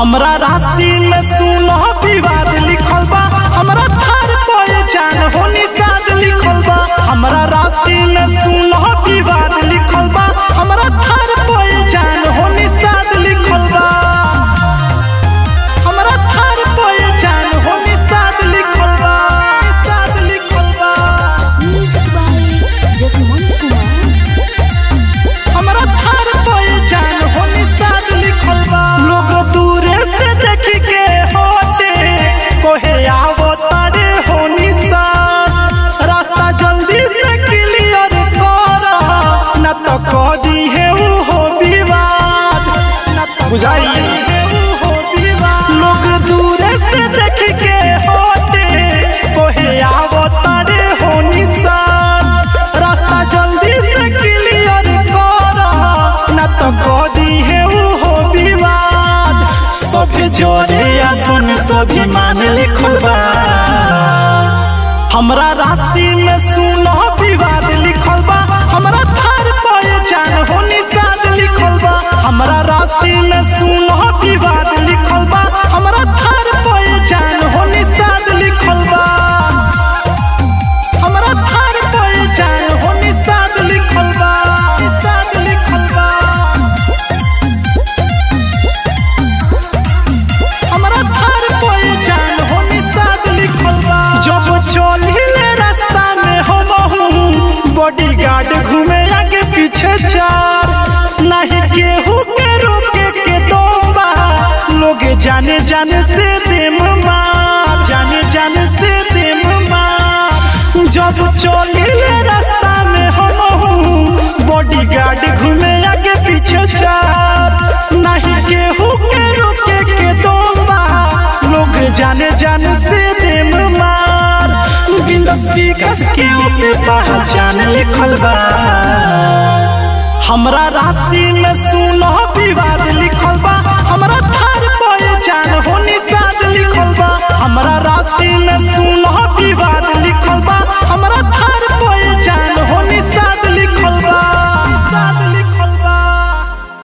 हमरा राशि में सुनो विवाद लिखल बा हमरा थार पे जान हो निषाद लिखल बा हमरा राशि में सुनो विवाद लिखल बा हमरा थार पे जान हो निषाद लिखल बा हमरा थार पे जान हो निषाद लिखल बा निषाद लिखल बा Music by Jasmine Kumar. हमरा थार पे जान हो निषाद लिखल बा लोग दूरे से देख के होते कोहे आवो तारे हो निषाद रास्ता जल्दी से क्लियर कर न तो कह दी है ऊ हो विवाद न तो बुझाई लोग दूरे से देख के होते कोहे आवो तारे हो निषाद रास्ता जल्दी से क्लियर कर न तो कदी है ऊ हो विवाद सभी जोड़े अपन सभी मान लिखल बा हमरा राशि में सुनो विवाद लिखल बा हमरा थार पे जान हो निषाद लिखल बा हमरा राशि में सुनो विवाद लिखल बा हमरा थार पे जान हो निषाद लिखल बा हमरा थार पे जान हो निषाद लिखल बा निषाद लिखल बा हमरा थार पे जान हो निषाद लिखल बा जब चलिले रास्ता में हम बॉडी गार्ड घूमे आगे पीछे चार नहीं केहू के रोके के दोबा लोग जाने जाने से देम मार जाने जाने से देम मार जब चलिले रास्ता में हम बॉडी गार्ड घूमे आगे पीछे चार नहीं केहू के रोके के दोबा लोग जाने जाने से देम मार बिंदस विकास के ऊपर पहचान लिखल बा हमरा राशि में सुनो विवाद लिखल बा हमरा थार पे जान हो निषाद लिखल बा हमरा राशि